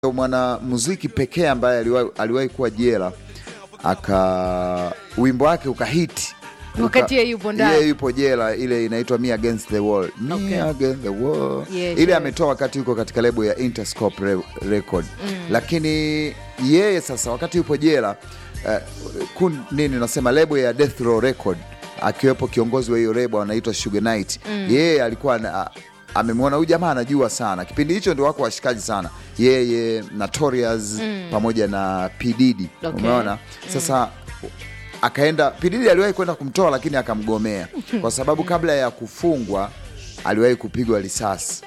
mwanamuziki pekee ambaye aliwahi, aliwahi kuwa jela aka wimbo wake ukahiti Wakati yeye yupo ndani. Yeye yupo jela, ile inaitwa Me Against the Wall. Me Okay. Against the Wall. Yes, ile yes. ametoa wakati yuko katika lebo ya Interscope Re Record lakini yeye sasa wakati yupo jela uh, kun, nini nasema lebo ya Death Row Record akiwepo kiongozi wa hiyo lebo anaitwa Suge Knight yeye alikuwa na, amemwona huyu jamaa anajua sana kipindi hicho ndio wako washikaji sana yeye Notorious pamoja na P Diddy Okay. umeona sasa akaenda Pididi aliwahi kwenda kumtoa lakini akamgomea kwa sababu kabla ya kufungwa aliwahi kupigwa risasi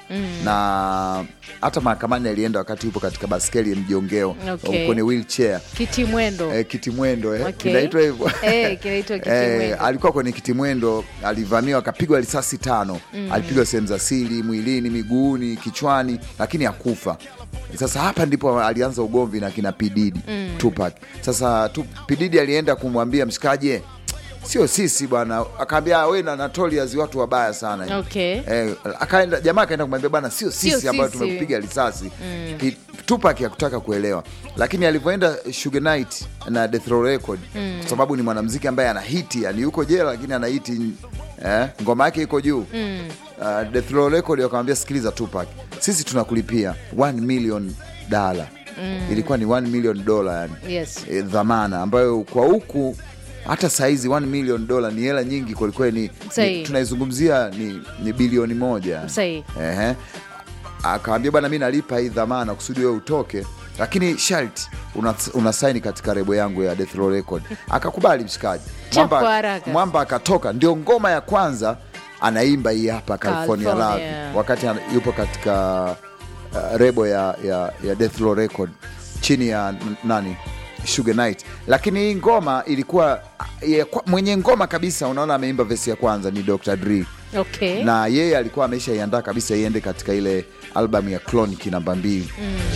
na hata mahakamani alienda wakati yupo katika baskeli ya mjongeo Okay. kwenye wheelchair Kitimwendo. eh, kitimwendo eh, Okay. kinaitwa hivyo Eh, kinaitwa kitimwendo. Eh, alikuwa kwenye kitimwendo, alivamiwa akapigwa risasi tano. Alipigwa sehemu za siri, mwilini, miguuni, kichwani, lakini hakufa. Sasa hapa ndipo alianza ugomvi na kina Pididi Tupac. Sasa tu, Pididi alienda kumwambia mshikaji, "Eh, sio sisi bwana, akaambia we na Notorious watu wabaya sana Okay. Eh, akaenda jamaa akaenda kumwambia bwana, sio Sio sisi ambayo sisi." tumekupiga risasi Ki- Tupac hakutaka kuelewa, lakini alivyoenda Suge Knight na Death Row Record kwa sababu ni mwanamuziki ambaye ana hiti, yani yuko jela lakini ana hiti eh, ngoma yake iko juu uh, Death Row Record wakamwambia, sikiliza Tupac, sisi tunakulipia 1 million dollar ilikuwa ni 1 million dollar yani Yes. e, dhamana ambayo kwa huku hata saizi 1 million dola ni hela nyingi kwelikweli, ni, Sahi. ni, tunaizungumzia ni, ni bilioni moja. Sahi. Ehe. Akawambia bwana, mi nalipa hii dhamana kusudi wewe utoke, lakini sharti una, una saini katika rebo yangu ya Death Row Record. Akakubali mshikaji, Cha kwa Mwamba, haraka. Mwamba akatoka, ndio ngoma ya kwanza anaimba hii hapa California, California. Love wakati ana- yupo katika uh, rebo ya, ya, ya Death Row Record chini ya n- nani Suge Knight, lakini hii ngoma ilikuwa ya, kwa- mwenye ngoma kabisa, unaona ameimba vesi ya kwanza ni Dr. Dre Okay. na yeye alikuwa ameshaiandaa kabisa iende katika ile albamu ya Chronic namba mbili.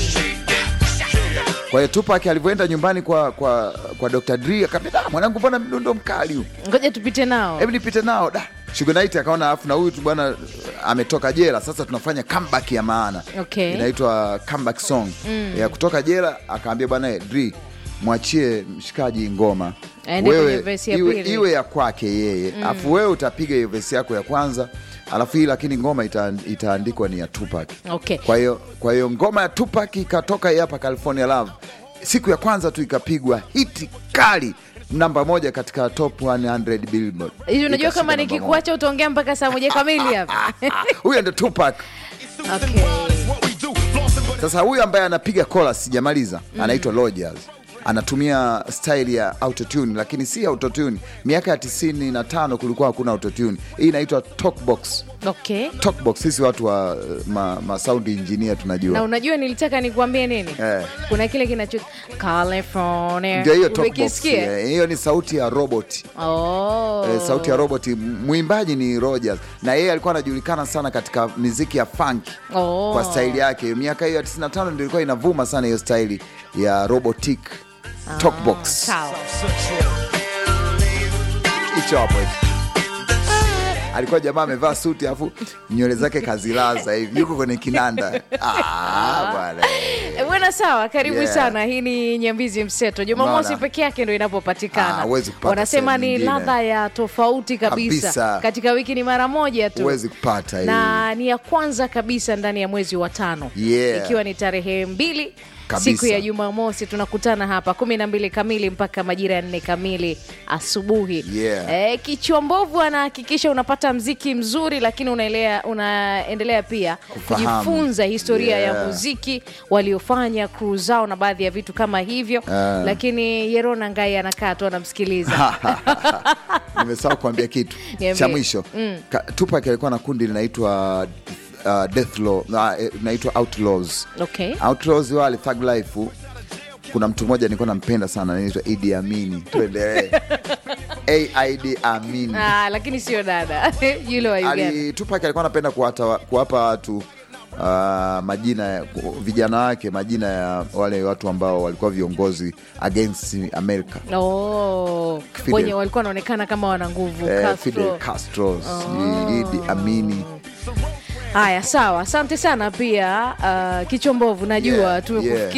Kwa hiyo Tupac alivyoenda nyumbani kwa, kwa, kwa Dr. Dre akamwambia, "Da, mwanangu, mbona mdundo mkali huu, Ngoja tupite nao. hebu nipite nao da." Suge Knight akaona afu na huyu tu bwana ametoka jela, sasa tunafanya comeback ya maana Okay. inaitwa comeback song ya kutoka jela. Akaambia bwana eh, Dre, mwachie mshikaji ngoma Aende kwenye verse ya iwe, pili. iwe ya kwake yeye afu wewe utapiga hiyo vesi yako ya kwanza alafu hii lakini ngoma ita, itaandikwa ni ya Tupac. Okay. Kwa hiyo kwa hiyo ngoma ya Tupac ikatoka hii hapa California Love, siku ya kwanza tu ikapigwa hiti kali namba moja katika top 100 Billboard. Hivi unajua Ikashika kama namba nikikuacha utaongea mpaka saa moja kamili hapa. moja. Huyo ndo Tupac. Okay. Sasa huyu ambaye anapiga chorus sijamaliza, anaitwa Rogers. Anatumia style ya autotune lakini si autotune. Miaka ya 95 kulikuwa hakuna autotune. Hii inaitwa talkbox. Okay. Talkbox sisi watu wa uh, ma, ma sound engineer Na tunajua. unajua nilitaka nikuambie nini? Eh. Kuna kile kinacho California. Ndio hiyo talkbox. Umekisikia? eh, Hiyo ni sauti ya robot. Oh. Eh, sauti ya robot. Mwimbaji ni Rogers na yeye alikuwa anajulikana sana katika miziki ya funk Oh. kwa staili yake. Miaka hiyo ya 95 ndio ilikuwa inavuma sana hiyo staili ya robotic talkbox. Sawa. hicho hapo hicho. alikuwa jamaa amevaa suti afu nywele zake kazilaza hivi yuko kwenye kinanda ah, bwana Eh, Bwana sawa, karibu Yeah. sana. Hii ni Nyambizi Mseto. Jumamosi Unaona? peke yake ndo Ah, inapopatikana. huwezi kupata Wanasema sehemu ni nyingine. ladha ya tofauti kabisa. Kabisa. Katika wiki ni mara moja tu. huwezi kupata hii. na ni ya kwanza kabisa ndani ya mwezi wa tano Yeah. ikiwa ni tarehe mbili Kabisa. siku ya Jumamosi tunakutana hapa kumi na mbili kamili mpaka majira ya nne kamili asubuhi. Yeah. E, kichwa mbovu anahakikisha unapata mziki mzuri, lakini unaelea, unaendelea pia Kufahamu. kujifunza historia ya Yeah. muziki waliofanya crew zao na baadhi ya vitu kama hivyo Ah. lakini Yerona Ngai anakaa tu anamsikiliza. nimesahau kuambia kitu Niambie. cha mwisho Ka- Tupac alikuwa na kundi linaitwa uh, Death Law na, eh, linaitwa Outlaws Okay. Outlaws wale Thug Life kuna mtu mmoja nilikuwa nampenda sana anaitwa Idi Amini tuendelee AID Amini Ah, lakini sio dada yule wa Uganda. Ali, Tupac alikuwa anapenda kuwata- kuwapa watu uh, majina ya ku- vijana wake majina ya wale watu ambao walikuwa viongozi against America Oh, Fidel. wenye walikuwa wanaonekana kama wana nguvu eh, Castro. Fidel Castro, sijui Idi Amini haya sawa asante sana pia uh, kichombovu najua Yeah, tumekufikia